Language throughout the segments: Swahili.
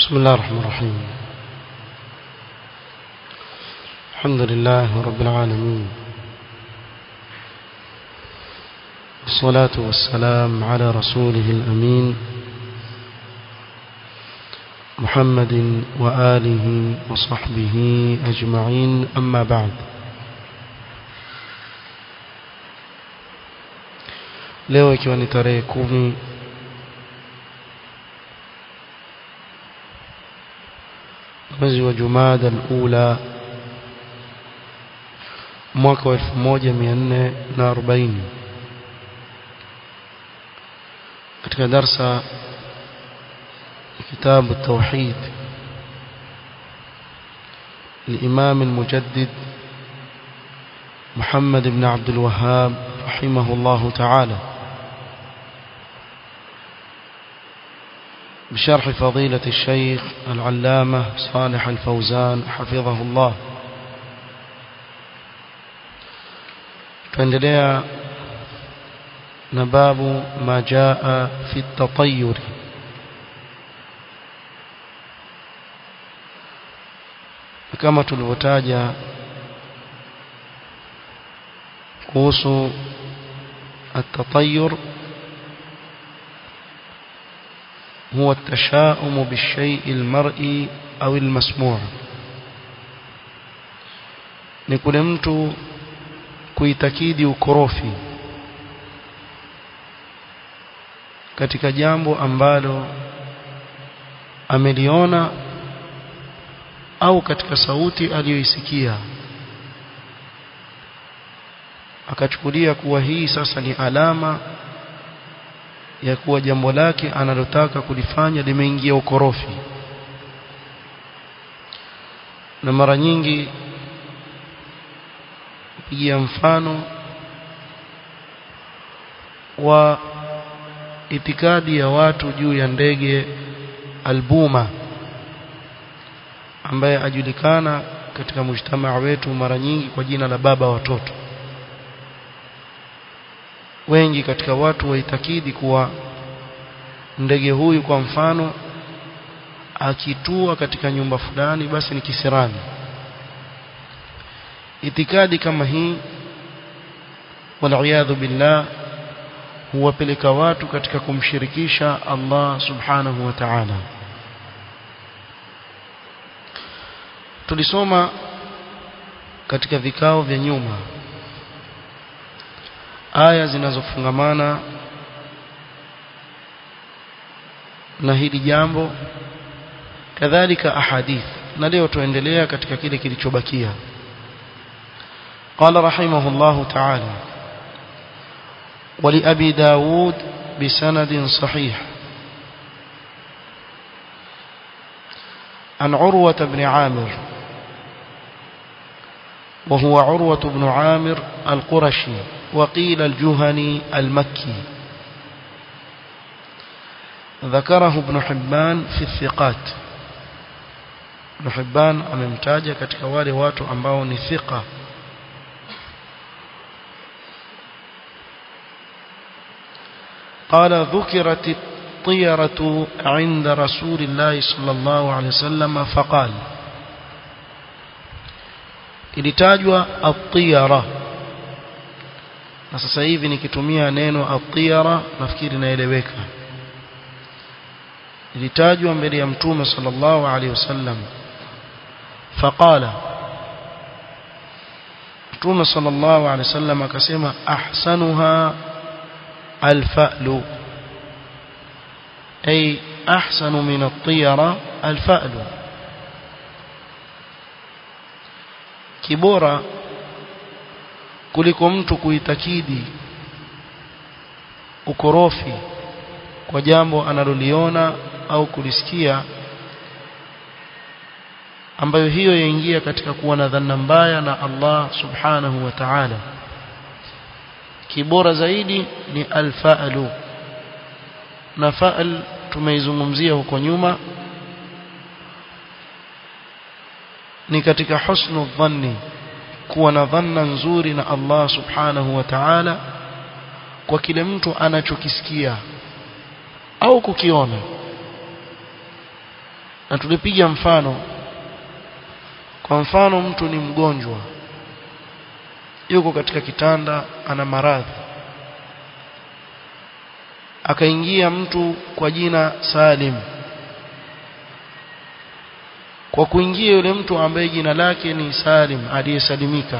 بسم الله الرحمن الرحيم الحمد لله رب العالمين والصلاة والسلام على رسوله الأمين محمد وآله وصحبه أجمعين أما بعد leo ikiwa ni tarehe kumi mwezi wa Jumada al-Ula mwaka wa 1440 katika darsa kitabu التوحيد الإمام المجدد محمد بن عبد الوهاب رحمه الله تعالى بشرح فضيلة الشيخ العلامة صالح الفوزان حفظه الله tuendelea na babu ma jaa fi at-tatayyur kama tulivyotaja kuhusu at-tatayyur هو التشاؤم بالشيء المرئي أو المسموع ni kule mtu kuitakidi ukorofi katika jambo ambalo ameliona au katika sauti aliyoisikia akachukulia kuwa hii sasa ni alama ya kuwa jambo lake analotaka kulifanya limeingia ukorofi na mara nyingi pigia mfano wa itikadi ya watu juu ya ndege albuma ambaye ajulikana katika mujtamaa wetu mara nyingi kwa jina la baba watoto wengi katika watu waitakidi kuwa ndege huyu kwa mfano akitua katika nyumba fulani basi ni kisirani itikadi kama hii waliyadhu billah huwapeleka watu katika kumshirikisha Allah subhanahu wa ta'ala tulisoma katika vikao vya nyuma aya zinazofungamana na hili jambo kadhalika ahadith na leo tuendelea katika kile kilichobakia قال رحمه الله تعالى ولأبي داود بسند صحيح عن عروة بن عامر وهو عروة بن عامر القرشي وقيل الجهني المكي ذكره ابن حبان في الثقات ابن حبان amemtaja katika wale watu ambao ni thiqa قال ذكرت الطيرة عند رسول الله صلى الله عليه وسلم فقال ilitajwa at-tiyara na sasa hivi nikitumia neno at-tiyara nafikiri naeleweka ilitajwa mbele ya mtume sallallahu alaihi wasallam faqala mtume sallallahu alaihi wasallam akasema ahsanuha الفأل أي أحسن من الطيرة الفأل kibora kuliko mtu kuitakidi ukorofi kwa jambo analoliona au kulisikia ambayo hiyo yaingia katika kuwa na dhanna mbaya na Allah subhanahu wa ta'ala kibora zaidi ni alfa'lu na fa'al tumeizungumzia huko nyuma ni katika husnu dhanni kuwa na dhanna nzuri na Allah subhanahu wa ta'ala kwa kile mtu anachokisikia au kukiona na tulipiga mfano kwa mfano mtu ni mgonjwa yuko katika kitanda ana maradhi akaingia mtu kwa jina Salim kwa kuingia yule mtu ambaye jina lake ni Salim aliyesalimika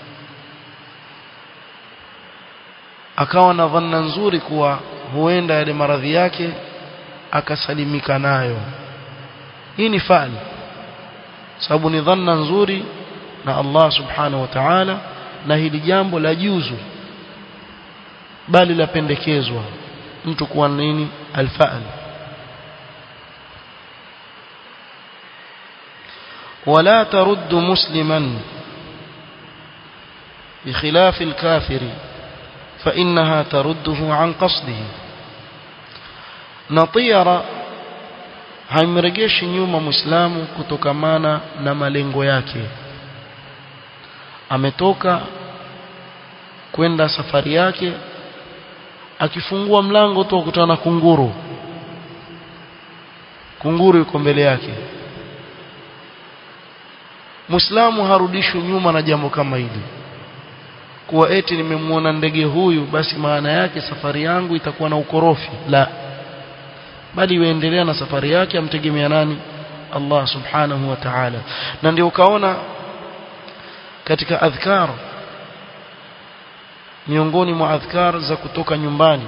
akawa na dhanna nzuri kuwa huenda yale maradhi yake akasalimika nayo hii ni fali sababu ni dhanna nzuri na Allah subhanahu wa ta'ala na hili jambo la juzu bali lapendekezwa mtu kuwa nini alfa'al ولا ترد مسلما بخلاف الكافر فإنها ترده عن قصده نطير haimrejeshi nyuma muislamu kutokamana na malengo yake ametoka kwenda safari yake akifungua mlango tu akutana na kunguru kunguru yuko mbele yake Muislamu harudishwi nyuma na jambo kama hili kuwa eti nimemwona ndege huyu basi maana yake safari yangu itakuwa na ukorofi la bali yuendelea na safari yake amtegemea nani Allah subhanahu wa ta'ala na ndio ukaona katika adhkar miongoni mwa adhkar za kutoka nyumbani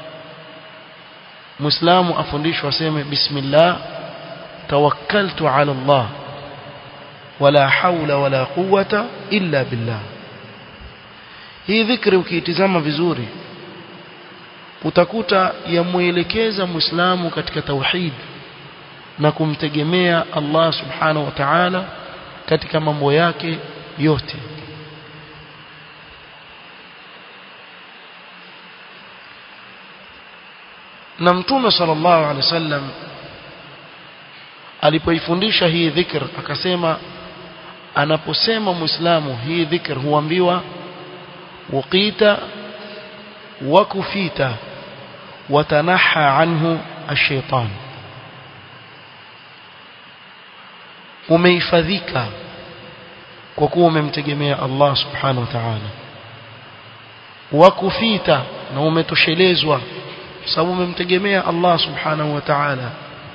Muislamu afundishwa aseme bismillah tawakkaltu ala Allah wala haula wala quwwata illa billah hii dhikri ukiitizama vizuri utakuta yamuelekeza muislamu katika tauhid na kumtegemea Allah subhanahu wa ta'ala katika mambo yake yote na mtume sallallahu alaihi wasallam alipoifundisha hii dhikr akasema anaposema muislamu hii dhikr huambiwa waqita wa kufita watanaha anhu ash-shaytan umehifadhika kwa kuwa umemtegemea Allah subhanahu wa ta'ala wa kufita na umetoshelezwa sababu umemtegemea Allah subhanahu wa ta'ala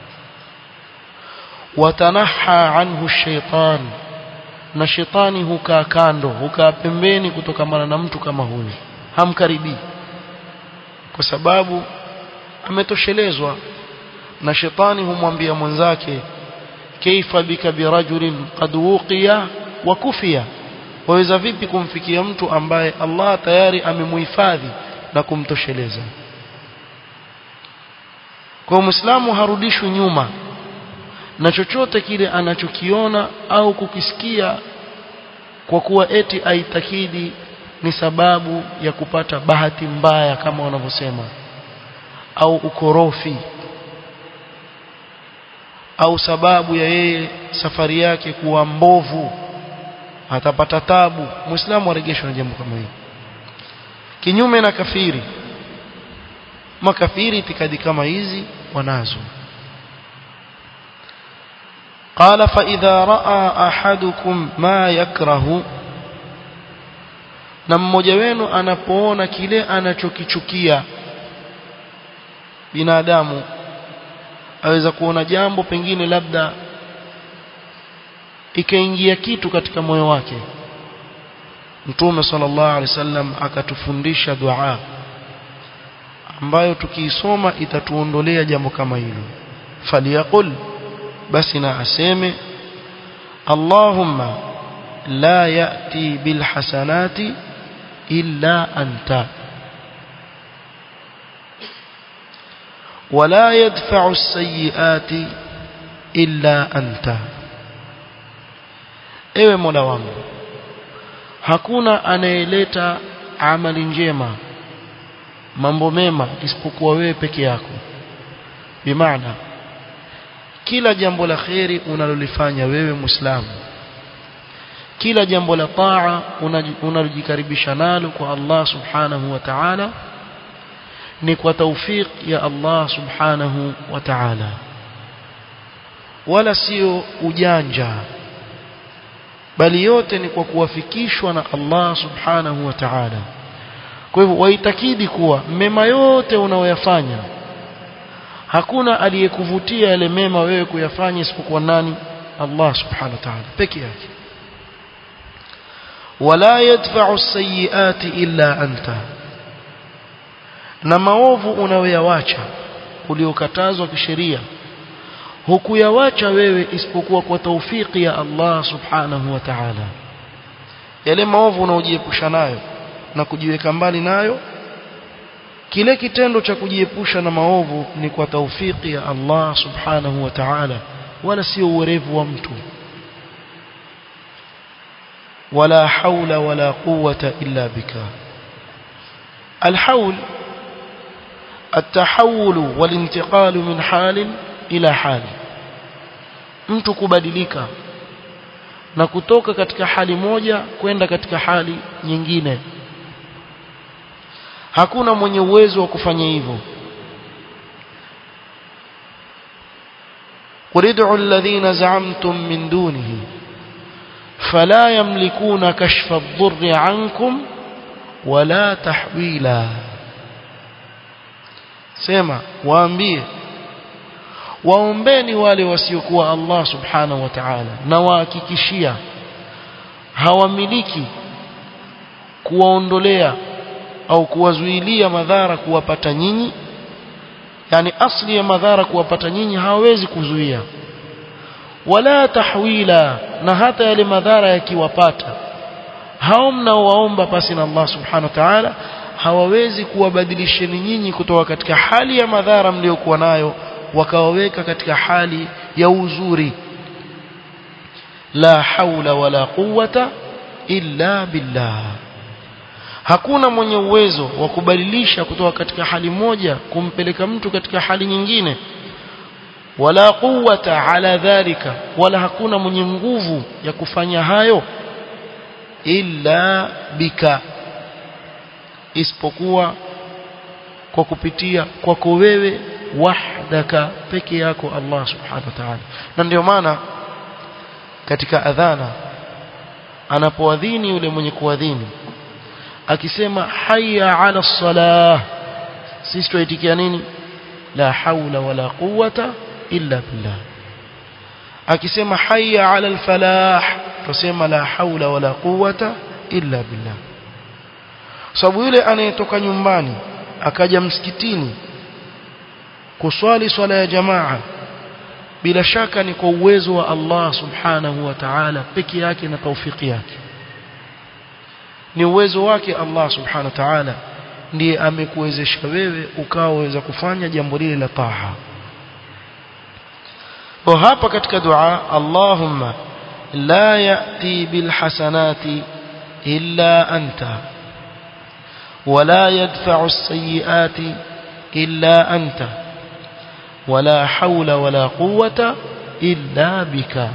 watanaha anhu ash-shaytan na shetani hukaa kando hukaa pembeni kutokamana na mtu kama huyu hamkaribii kwa sababu ametoshelezwa na shetani humwambia mwenzake kaifa bika birajulin qad wuqiya wa kufiya waweza vipi kumfikia mtu ambaye Allah tayari amemuhifadhi na kumtosheleza kwa muislamu harudishwi nyuma na chochote kile anachokiona au kukisikia kwa kuwa eti aitakidi ni sababu ya kupata bahati mbaya kama wanavyosema au ukorofi au sababu ya yeye safari yake kuwa mbovu atapata tabu muislamu aregeshwe na jambo kama hili kinyume na kafiri makafiri itikadi kama hizi wanazo قال فإذا رأى أحدكم ما يكره na mmoja wenu anapoona kile anachokichukia binadamu aweza kuona jambo pengine labda ikaingia kitu katika moyo wake Mtume sallallahu alaihi wasallam akatufundisha dua ambayo tukiisoma itatuondolea jambo kama hilo faliyaqul basi na aseme Allahumma la yati bil hasanati illa anta ولا يدفع السيئات إلا أنت ewe mola wangu hakuna anayeleta amali njema mambo mema isipokuwa wewe peke yako bimaana kila jambo la kheri unalolifanya wewe muislamu kila jambo la taa unalojikaribisha nalo kwa Allah subhanahu wa ta'ala ni kwa tawfik ya Allah subhanahu wa ta'ala wala sio ujanja bali yote ni kwa kuwafikishwa na Allah subhanahu wa ta'ala kwa hivyo waitakidi kuwa mema yote unaoyafanya hakuna aliyekuvutia yale mema wewe kuyafanya isipokuwa nani Allah subhanahu wa ta'ala peke yake wala yadfa'u as-sayyi'ati illa anta na maovu unayoyawacha uliokatazwa kisheria hukuyawacha wewe isipokuwa kwa taufiki ya Allah subhanahu wa ta'ala yale maovu unaojiepusha nayo na kujiweka mbali nayo kile kitendo cha kujiepusha na maovu ni kwa taufiki ya Allah subhanahu wa ta'ala wala sio uwerevu wa mtu wala haula wala quwwata illa bika الحول التحول والانتقال من حال إلى حال mtu kubadilika na kutoka katika hali moja kwenda katika hali nyingine hakuna mwenye uwezo wa kufanya hivyo قل ادعوا الذين زعمتم من دونه فلا يملكون كشف الضر عنكم ولا تحويلا sema waambie waombeni wale wasiokuwa Allah subhanahu wa ta'ala na wahakikishia hawamiliki kuwaondolea au kuwazuilia madhara kuwapata nyinyi yani asli ya madhara kuwapata nyinyi hawawezi kuzuia wala tahwila na hata yale madhara yakiwapata hao mnaowaomba pasi na Allah subhanahu wa ta'ala hawawezi kuwabadilisheni nyinyi kutoka katika hali ya madhara mliokuwa nayo wakawaweka katika hali ya uzuri la haula wala quwwata illa billah hakuna mwenye uwezo wa kubadilisha kutoka katika hali moja kumpeleka mtu katika hali nyingine wala quwwata ala dhalika wala hakuna mwenye nguvu ya kufanya hayo illa bika isipokuwa kwa kupitia kwako wewe wahdaka peke yako Allah subhanahu wa ta'ala na ndio maana katika adhana anapoadhini yule mwenye kuadhini akisema hayya ala salah sisi tuitikia nini la haula wala quwwata illa billah akisema hayya ala alfalah tusema la haula wala quwwata illa billah sababu yule anayetoka nyumbani akaja msikitini kuswali swala ya jamaa bila shaka ni kwa uwezo wa Allah subhanahu wa ta'ala peke yake na taufiki yake ni uwezo wake Allah subhanahu wa ta'ala ndiye amekuwezesha wewe ukaweza kufanya jambo lile la taha kwa hapa katika dua Allahumma la yati bil hasanati illa anta ولا يدفع السيئات إلا أنت ولا حول ولا قوة إلا بك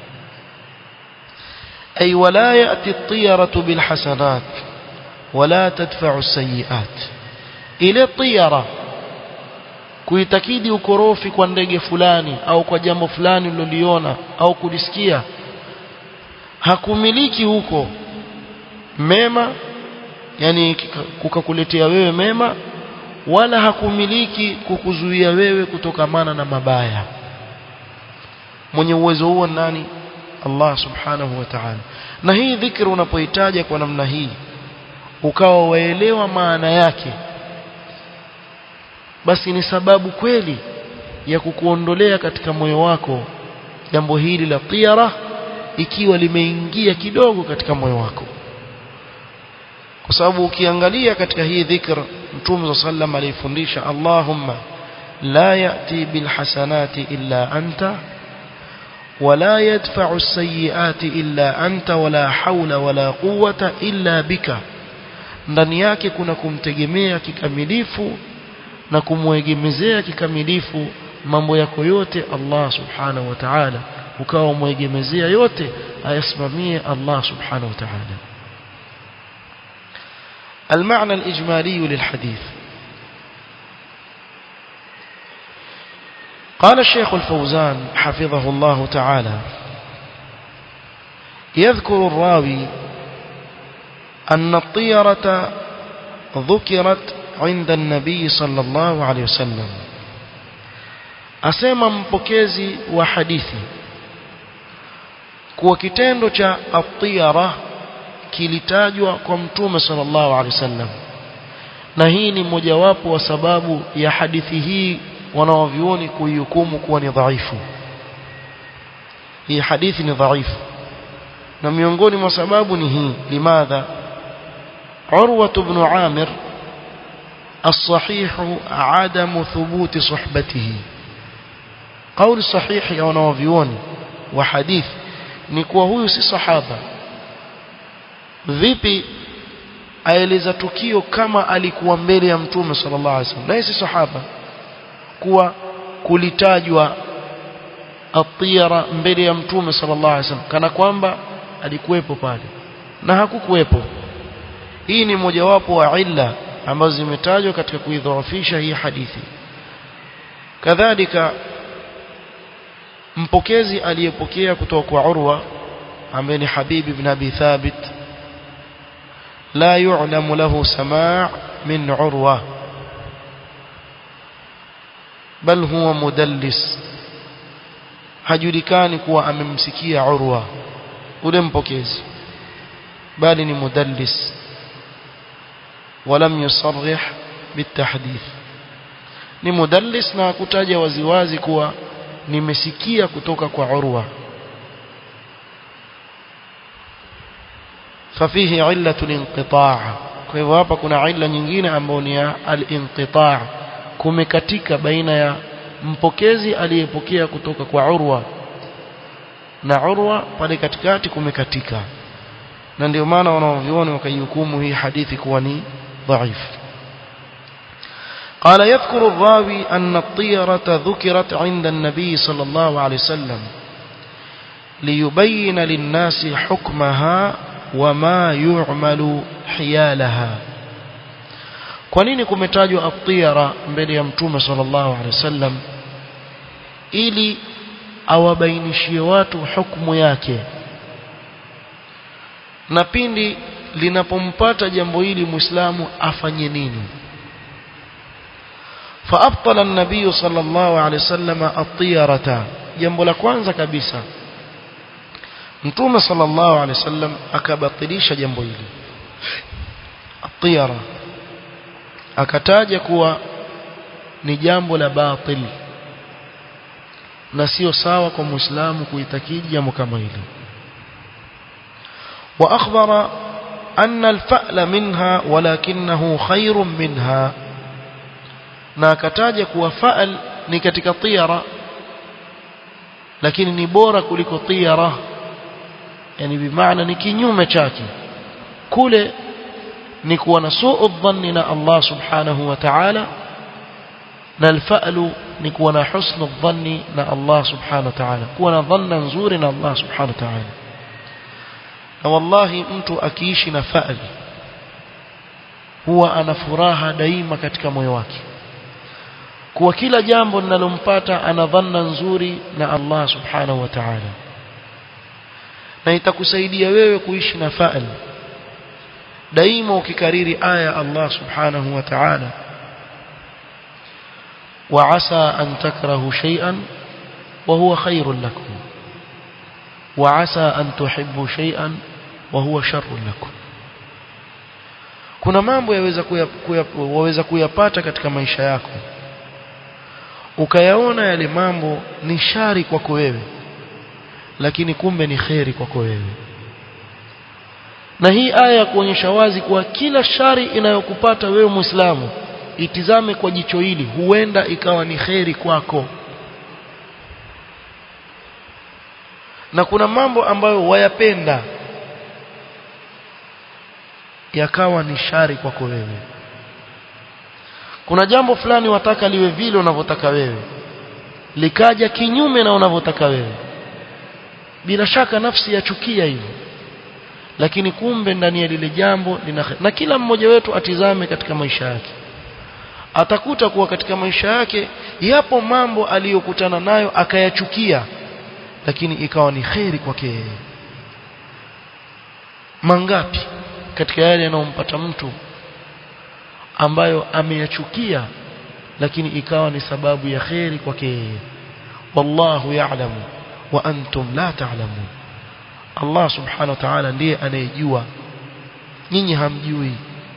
أي ولا يأتي الطيرة بالحسنات ولا تدفع السيئات إلى الطيرة kuitakidi ukorofi kwa ndege fulani au kwa jambo fulani uliloliona au kulisikia hakumiliki huko mema yani kukakuletea wewe mema wala hakumiliki kukuzuia wewe kutokamana na mabaya mwenye uwezo huo nani Allah subhanahu wa ta'ala na hii dhikri unapoitaja kwa namna hii ukawa waelewa maana yake basi ni sababu kweli ya kukuondolea katika moyo wako jambo hili la tiara ikiwa limeingia kidogo katika moyo wako kwa sababu ukiangalia katika hii dhikr mtume sallam alifundisha Allahumma la yati bil hasanati illa anta ولا يدفع السيئات إلا أنت ولا حول ولا قوة إلا بك ndani yake kuna kumtegemea kikamilifu na kumwegemezea kikamilifu mambo yako yote Allah subhanahu wa ta'ala ukawa mwegemezea yote ayasimamie Allah subhanahu wa ta'ala المعنى الإجمالي للحديث قال الشيخ الفوزان حفظه الله تعالى يذكر الراوي أن الطيرة ذكرت عند النبي صلى الله عليه وسلم asema mpokezi wa hadithi kuwa kitendo cha atiyara kilitajwa kwa mtume sallallahu alaihi wasallam na hii ni mojawapo wa sababu ya hadithi hii wanaovioni kuihukumu kuwa ni dhaifu hii hadithi ni dhaifu na miongoni mwa sababu ni hii limadha urwa ibn amir الصحيح عدم ثبوت صحبته قول صحيح ya wanaovioni wa hadithi ni kuwa huyu si sahaba vipi aeleza tukio kama alikuwa mbele ya mtume sallallahu alaihi wasallam naye si sahaba kuwa kulitajwa atiyara mbele ya mtume sallallahu alaihi wasallam kana kwamba alikuwepo pale na hakukuwepo hii ni mojawapo wa illa ambazo zimetajwa katika kuidhoofisha hii hadithi kadhalika mpokezi aliyepokea kutoka kwa Urwa ambaye ni Habib ibn Abi Thabit la yu'lamu lahu sama' min Urwa bal huwa mudallis hajulikani kuwa amemsikia Urwa ule mpokezi bali ni mudallis ولم يصرح بالتحديث ni mudallis na kutaja waziwazi kuwa nimesikia kutoka kwa Urwa ففيه علة الانقطاع kwa hivyo hapa kuna illa nyingine ambayo ni al-inqita' kumekatika baina ya mpokezi aliyepokea kutoka kwa Urwa na Urwa pale katikati kumekatika na ndio maana wanaoviona wakaihukumu hii hadithi kuwa ni ضعيف قال يذكر الراوي أن الطيرة ذكرت عند النبي صلى الله عليه وسلم ليبين للناس حكمها وما يعمل حيالها kwa nini kumetajwa atiyara mbele ya mtume sallallahu alaihi wasallam ili awabainishie watu hukumu yake na pindi linapompata jambo hili muislamu afanye nini فابطل النبي صلى الله عليه وسلم الطيرة jambo la kwanza kabisa mtume sallallahu alaihi wasallam akabatilisha jambo hili atiyara akataja kuwa ni jambo la batil na sio sawa kwa muislamu kuitakidi jambo kama hili واخبر أن الفأل منها ولكنه خير منها na akataja kuwa fa'al ni katika tiyara lakini ni bora kuliko tiyara yani bimaana ni kinyume chake kule ni kuwa na suu dhanni na Allah subhanahu wa ta'ala na alfa'lu ni kuwa na husnu dhanni na Allah subhanahu wa ta'ala kuwa na dhanna nzuri na Allah subhanahu wa ta'ala na wallahi mtu akiishi na fa'al huwa ana furaha daima katika moyo wake kuwa kila jambo linalompata ana dhanna nzuri na Allah subhanahu wa ta'ala na itakusaidia wewe kuishi na fa'al daima ukikariri aya Allah subhanahu wa ta'ala وعسى أن تكرهوا شيئا وهو خير لكم وعسى أن تحبوا شيئا وهو شر لكم kuna mambo yaweza waweza kuyapata katika maisha yako ukayaona yale mambo ni shari kwako wewe lakini kumbe ni kheri kwako wewe na hii aya ya kuonyesha wazi kuwa kila shari inayokupata wewe Muislamu itizame kwa jicho hili huenda ikawa ni kheri kwako na kuna mambo ambayo wayapenda yakawa ni shari kwako wewe kuna jambo fulani wataka liwe vile unavyotaka wewe likaja kinyume na unavyotaka wewe bila shaka nafsi yachukia hivyo lakini kumbe ndani ya lile jambo lina na kila mmoja wetu atizame katika maisha yake atakuta kuwa katika maisha yake yapo mambo aliyokutana nayo akayachukia lakini ikawa ni kheri kwake yeye mangapi katika yale yanayompata mtu ambayo ameyachukia lakini ikawa ni sababu ya kheri kwake yeye wallahu ya'lamu wa antum la ta'lamun Allah subhanahu wa ta'ala ndiye anayejua nyinyi hamjui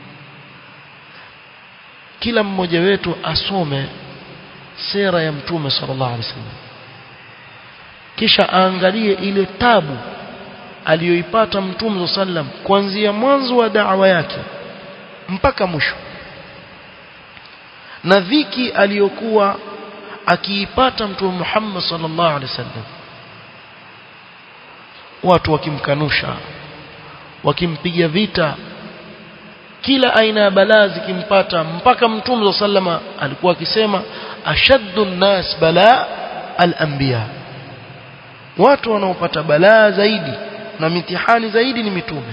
kila mmoja wetu asome sera ya mtume sallallahu alaihi wasallam kisha aangalie ile tabu aliyoipata mtume sallam kuanzia mwanzo wa da'wa yake mpaka mwisho na dhiki aliyokuwa akiipata mtume Muhammad sallallahu alaihi wasallam watu wakimkanusha wakimpiga vita kila aina ya balaa zikimpata mpaka mtume sallama alikuwa akisema ashaddu nnas balaa al-anbiya watu wanaopata balaa zaidi na mitihani zaidi ni mitume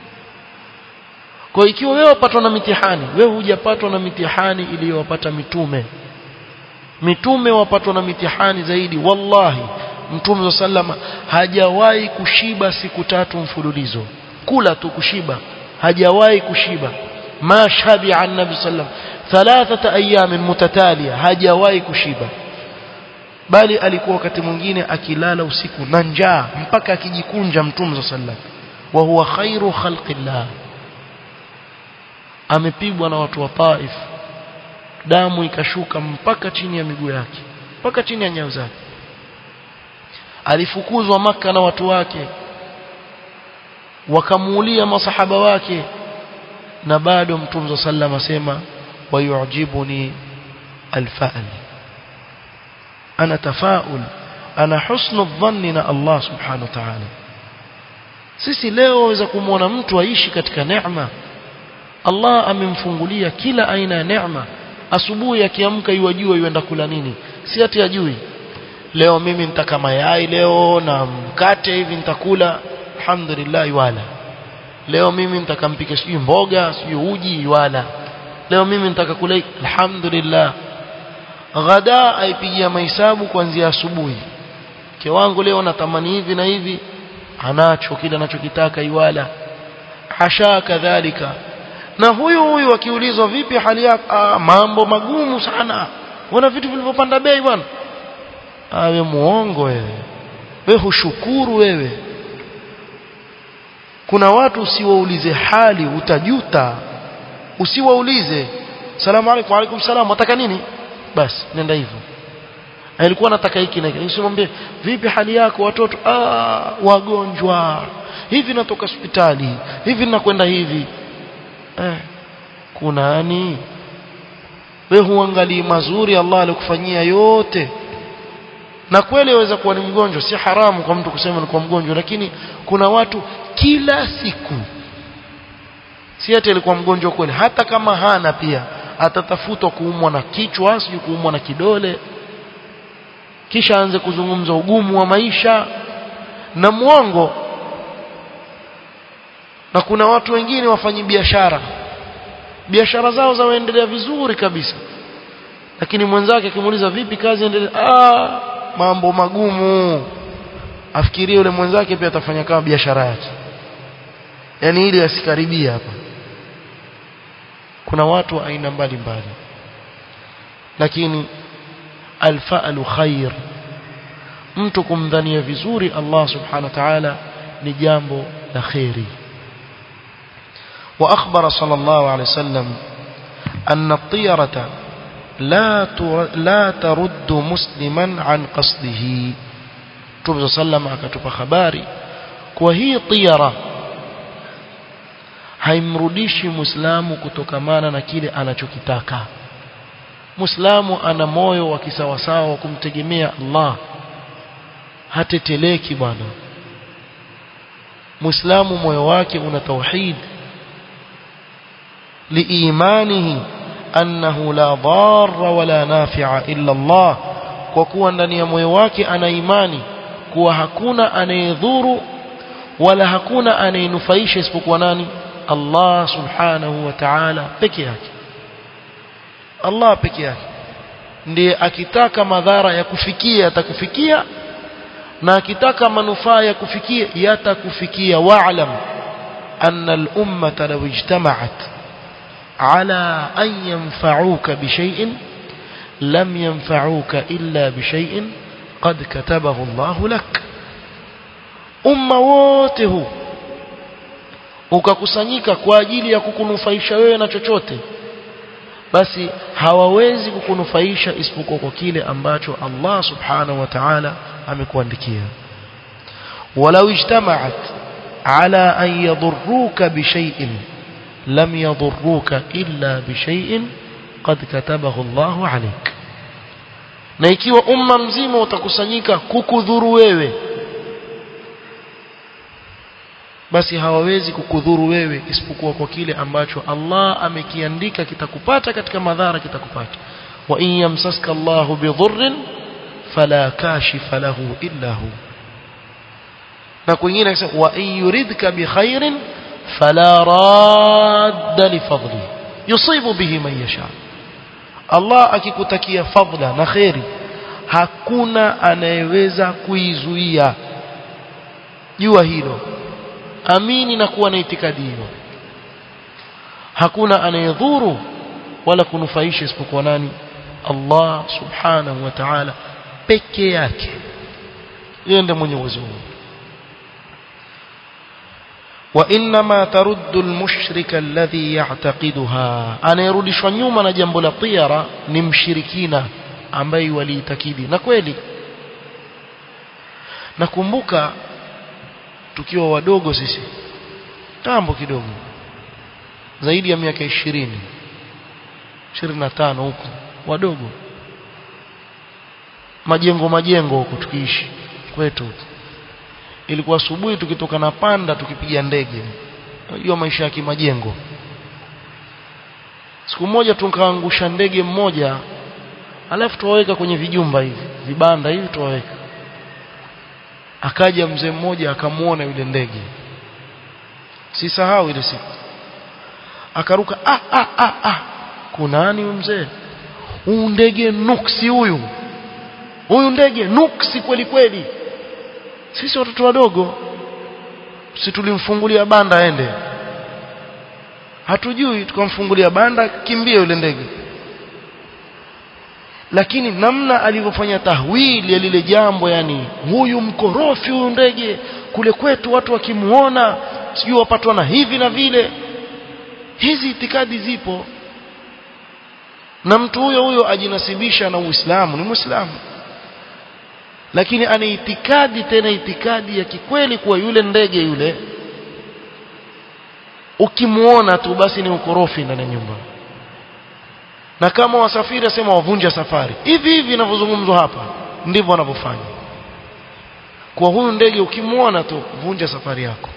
kwa ikiwa wewe wapatwa na mitihani wewe hujapatwa na mitihani iliyowapata mitume mitume wapatwa na mitihani zaidi wallahi mtume sallama hajawahi kushiba siku tatu mfululizo kula tu kushiba hajawahi kushiba ma shabi'a an-nabi sallam thalathata ayamin mutatalia hajawahi kushiba bali alikuwa wakati mwingine akilala usiku na njaa mpaka akijikunja mtume sallam wa huwa khairu khalqillah amepigwa na watu wa Taif damu ikashuka mpaka chini ya miguu yake mpaka chini ya nyayo zake alifukuzwa maka na watu wake wakamuulia masahaba wake na bado mtume sallam asema wayujibuni alfa'l ana tafaul ana husnu dhanni na Allah subhanahu wa ta'ala sisi leo waweza kumwona mtu aishi katika neema Allah amemfungulia kila aina ya neema asubuhi akiamka yuwajua yuenda kula nini si ati ajui leo mimi nitaka mayai leo na mkate hivi nitakula alhamdulillah wala leo mimi nitakampika sijui mboga sijui uji wala leo mimi nitaka kula alhamdulillah ghada aipigia mahesabu kuanzia asubuhi mke wangu leo natamani hivi na hivi anacho kile anachokitaka iwala hasha kadhalika na huyu huyu akiulizwa vipi hali yako ah, mambo magumu sana wana vitu vilivyopanda bei bwana awe muongo wewe wewe hushukuru wewe kuna watu usiwaulize hali utajuta usiwaulize salamu alaykum alaykum salam wataka nini basi nenda hivyo alikuwa anataka hiki na hiki usimwambie vipi hali yako watoto ah wagonjwa hivi natoka hospitali hivi nakwenda hivi eh kunani wewe huangalii mazuri Allah alikufanyia yote na kweli waweza kuwa ni mgonjwa si haramu kwa mtu kusema ni kwa mgonjwa lakini kuna watu kila siku si ati alikuwa mgonjwa kweli hata kama hana pia atatafutwa kuumwa na kichwa sijui kuumwa na kidole kisha aanze kuzungumza ugumu wa maisha na mwongo na kuna watu wengine wafanyi biashara biashara zao zaendelea vizuri kabisa lakini mwenzake akimuuliza vipi kazi endelea ah mambo magumu afikirie yule mwenzake pia atafanya kama biashara yake yani ili asikaribia hapa kuna watu wa aina mbalimbali lakini alfa'lu khair mtu kumdhania vizuri Allah subhanahu wa ta'ala ni jambo la khairi واخبر صلى الله عليه وسلم ان الطيره لا لا ترد مسلما عن قصده Mtume sallam akatupa habari kwa hii tiyara haimrudishi muislamu kutokamana na kile anachokitaka muislamu ana moyo wa kisawasawa wa kumtegemea Allah hateteleki bwana muislamu moyo wake una tauhid liimanihi annahu la dharra wala nafi'a illa Allah kwa kuwa ndani ya moyo wake ana imani kuwa hakuna anayedhuru wala hakuna anayenufaisha isipokuwa nani Allah subhanahu wa ta'ala peke yake Allah peke yake ndiye akitaka madhara ya kufikia yatakufikia na akitaka manufaa ya kufikia yatakufikia wa'lam anna al-ummata law ijtama'at ala an yanfa'uka bi shay'in lam yanfa'uka illa bi shay'in qad katabahu Allah lak umma wote huu ukakusanyika kwa ajili ya kukunufaisha wewe na chochote basi hawawezi kukunufaisha isipokuwa kwa kile ambacho Allah subhanahu wa ta'ala amekuandikia walau ijtama'at ala an yadurruka bishay'in lam yadurruka illa bishay'in qad katabahu Allahu alayk na ikiwa umma mzima utakusanyika kukudhuru wewe basi hawawezi kukudhuru wewe isipokuwa kwa kile ambacho Allah amekiandika kitakupata katika madhara kitakupata wa in yamsaska Allahu bidhurrin fala kashifa lahu illa hu na kwingine akisema wa in yuridka bikhairin fala radda li fadli yusibu bihi man yasha Allah akikutakia fadla na khairi hakuna anayeweza kuizuia jua hilo amini na kuwa na itikadi hiyo hakuna anayedhuru wala kunufaisha isipokuwa nani Allah subhanahu wa ta'ala peke yake yeye ndiye mwenye uwezo huo وانما ترد المشرك الذي يعتقدها anayerudishwa nyuma na jambo la tiara ni mshirikina ambaye waliitakidi na kweli nakumbuka tukiwa wadogo sisi tambo kidogo zaidi ya miaka 20 25 huko wadogo majengo majengo huko tukiishi kwetu ilikuwa asubuhi tukitoka na panda tukipiga ndege unajua maisha ya kimajengo siku moja tukaangusha ndege mmoja alafu tuwaweka kwenye vijumba hivi vibanda hivi tuwaweka akaja mzee mmoja akamuona yule ndege sisahau ile siku akaruka ah ah ah ah kunani huyu mzee huyu ndege nuksi huyu huyu ndege nuksi kweli kweli sisi watoto wadogo si tulimfungulia banda aende hatujui tukamfungulia banda kimbia yule ndege lakini namna alivyofanya tahwili ya lile jambo yani huyu mkorofi huyu ndege kule kwetu watu wakimuona sijui wapatwa na hivi na vile hizi itikadi zipo na mtu huyo huyo ajinasibisha na Uislamu ni Muislamu lakini ana itikadi tena itikadi ya kikweli kuwa yule ndege yule ukimuona tu basi ni ukorofi ndani ya nyumba na kama wasafiri asema wavunja safari hivi hivi inavyozungumzwa hapa ndivyo wanavyofanya kwa huyu ndege ukimuona tu vunja safari yako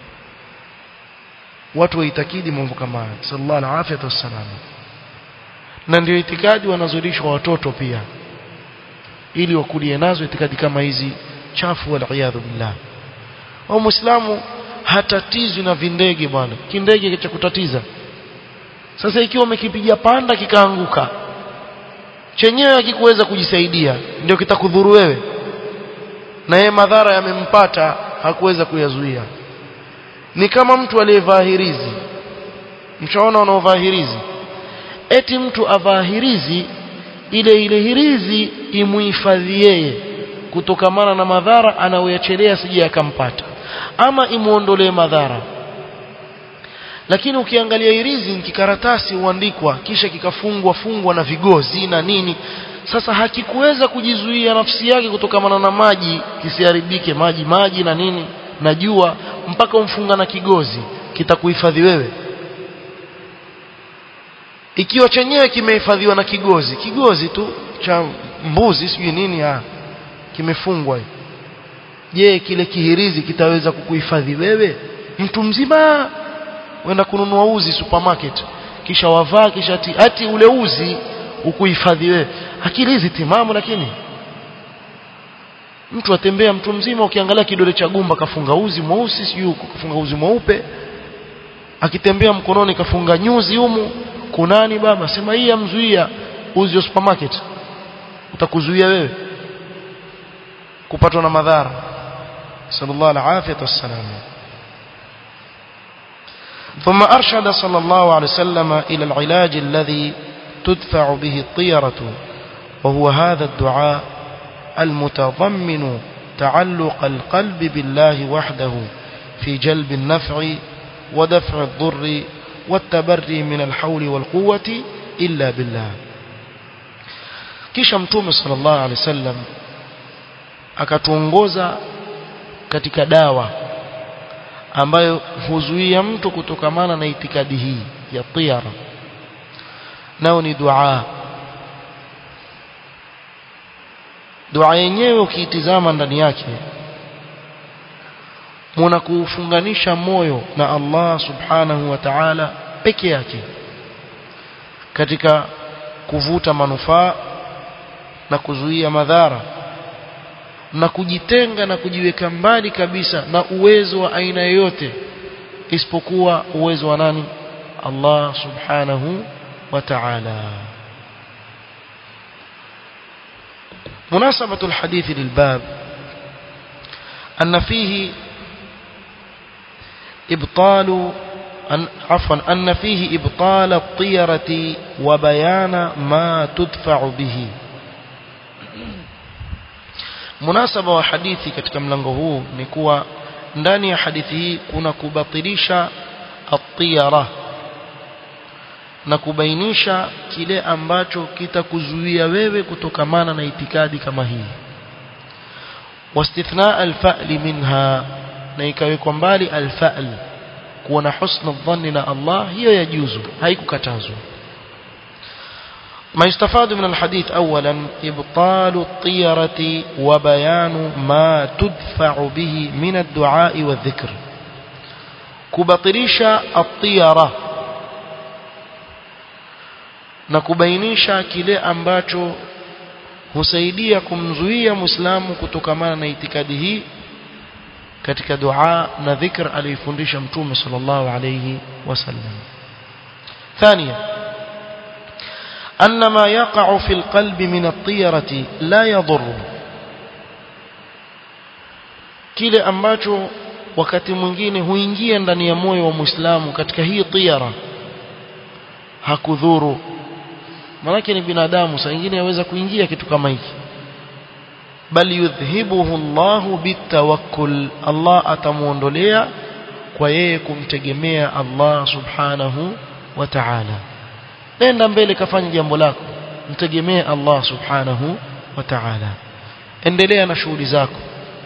watu waitakidi mambo kama haya sallallahu alaihi wasallam na ndio itikadi wanazulishwa watoto pia ili wakulie nazo itikadi kama hizi chafu wal iyadhu billah au muislamu hatatizwi na vindege bwana kindege cha kutatiza sasa ikiwa umekipiga panda kikaanguka chenyewe akikuweza kujisaidia ndio kitakudhuru wewe na yeye madhara yamempata hakuweza kuyazuia ni kama mtu aliyevaa hirizi mchaona wanaovaa hirizi eti mtu avaa hirizi ile ile hirizi imuhifadhi yeye kutokamana na madhara anayoyachelea sije akampata ama imuondolee madhara lakini ukiangalia hirizi ni kikaratasi huandikwa kisha kikafungwa fungwa na vigozi na nini sasa hakikuweza kujizuia nafsi yake kutokamana na maji kisiharibike maji maji na nini na jua mpaka umfunga na kigozi kitakuhifadhi wewe ikiwa chenyewe kimehifadhiwa na kigozi kigozi tu cha mbuzi sijui nini ah kimefungwa je kile kihirizi kitaweza kukuhifadhi wewe mtu mzima wenda kununua uzi supermarket kisha wavaa kisha ati, ati ule uzi ukuhifadhi wewe akili hizi timamu lakini mtu atembea mtu mzima ukiangalia kidole cha gumba kafunga uzi mweusi sijui kafunga uzi mweupe akitembea mkononi kafunga nyuzi humu kunani baba sema hii amzuia uzi wa supermarket utakuzuia wewe kupatwa na madhara sallallahu alaihi wasallam ثم أرشد صلى الله عليه وسلم إلى العلاج الذي تدفع به الطيرة وهو هذا الدعاء المتضمن تعلق القلب بالله وحده في جلب النفع ودفع الضر والتبري من الحول والقوة إلا بالله kisha mtume sallallahu alaihi wasallam akatuongoza katika dawa ambayo huzuia mtu kutokamana na itikadi hii ya tiyara nao ni dua dua yenyewe ukiitizama ndani yake muna kuufunganisha moyo na Allah subhanahu wa ta'ala peke yake katika kuvuta manufaa na kuzuia madhara na kujitenga na kujiweka mbali kabisa na uwezo wa aina yoyote isipokuwa uwezo wa nani Allah subhanahu wa ta'ala مناسبة الحديث للباب أن فيه إبطال أن عفوا أن فيه إبطال الطيرة وبيان ما تدفع به munasaba wa hadithi katika mlango huu ni kuwa ndani ya hadithi hii kuna kubatilisha at-tiyara na kubainisha kile ambacho kitakuzuia wewe kutokamana na itikadi kama hii wastithna al-fa'l minha na ikawekwa mbali al-fa'l kuwa na husna dhanni na Allah hiyo yajuzu haikukatazwa ما يستفاد من الحديث أولا إبطال الطيرة وبيان ما تدفع به من الدعاء والذكر كبطريش الطيرة nakubainisha kile ambacho husaidia kumzuia muislamu kutokamana na itikadi hii katika dua na dhikr aliyofundisha mtume sallallahu alayhi wasallam ثانيا أن ما يقع في القلب من الطيرة لا يضر kile ambacho wakati mwingine huingia ndani ya moyo wa Muislamu katika hii tiyara hakudhuru manake ni binadamu saa nyingine yaweza kuingia kitu kama hiki bal yudhhibuhu Allahu bitawakkul Allah atamuondolea kwa yeye kumtegemea Allah subhanahu wa ta'ala nenda mbele kafanya jambo lako mtegemee Allah subhanahu wa ta'ala endelea na shughuli zako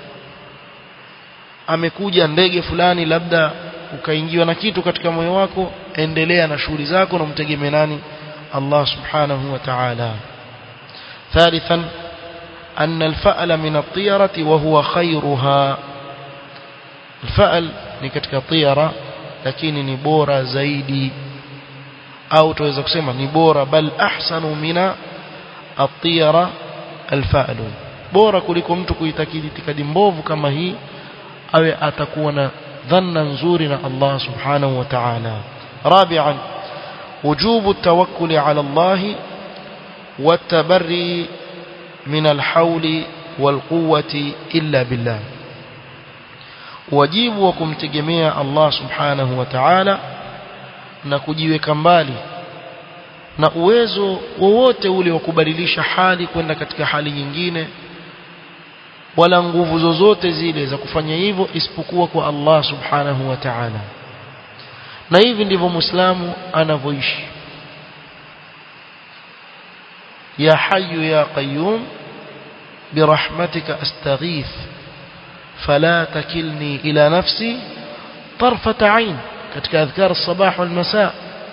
amekuja ndege fulani labda ukaingiwa na kitu katika moyo wako endelea na shughuli zako na mtegemee nani Allah subhanahu wa ta'ala ثالثا أن الفأل من الطيرة وهو خيرها الفأل ni katika tiyara lakini ni bora zaidi au tuweza kusema ni bora bal ahsanu mina at-tiyara al-fa'lu bora kuliko mtu kuitakidi itikadi mbovu kama hii awe atakuwa na dhanna nzuri na Allah subhanahu wa ta'ala rabi'an wujubu at-tawakkul 'ala Allah wat-tabarri min al-hawli wal-quwwati illa billah wajibu wa kumtegemea Allah subhanahu wa ta'ala na kujiweka mbali na uwezo wowote ule wa kubadilisha hali kwenda katika hali nyingine wala nguvu zozote zile za kufanya hivyo isipokuwa kwa Allah subhanahu wa ta'ala na hivi ndivyo muislamu anavyoishi ya hayyu ya qayyum birahmatika astaghith fala takilni ila nafsi tarfata 'ain katika adhkar sabah wal masa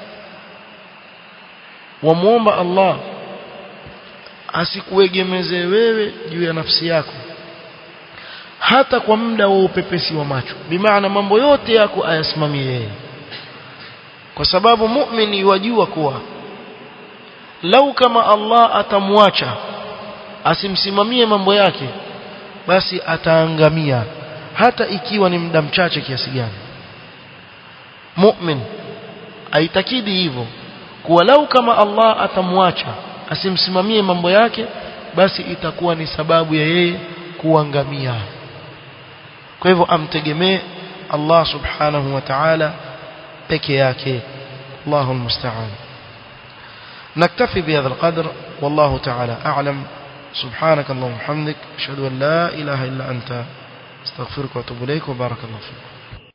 wamuomba Allah asikuegemeze wewe juu ya nafsi yako hata kwa muda wa upepesi wa macho bimaana mambo yote yako ayasimamie yeye kwa sababu muumini wajua kuwa lau kama Allah atamwacha asimsimamie mambo yake basi ataangamia hata ikiwa ni muda mchache kiasi gani mu'min aitakidi hivyo kuwa lau kama Allah atamwacha asimsimamie mambo yake basi itakuwa ni sababu ya yeye kuangamia kwa hivyo amtegemee Allah subhanahu wa ta'ala peke yake الله المستعان نكتفي بهذا القدر والله تعالى أعلم سبحانك اللهم وبحمدك أشهد أن لا إله إلا أنت استغفرك وأتوب إليك وبارك الله فيك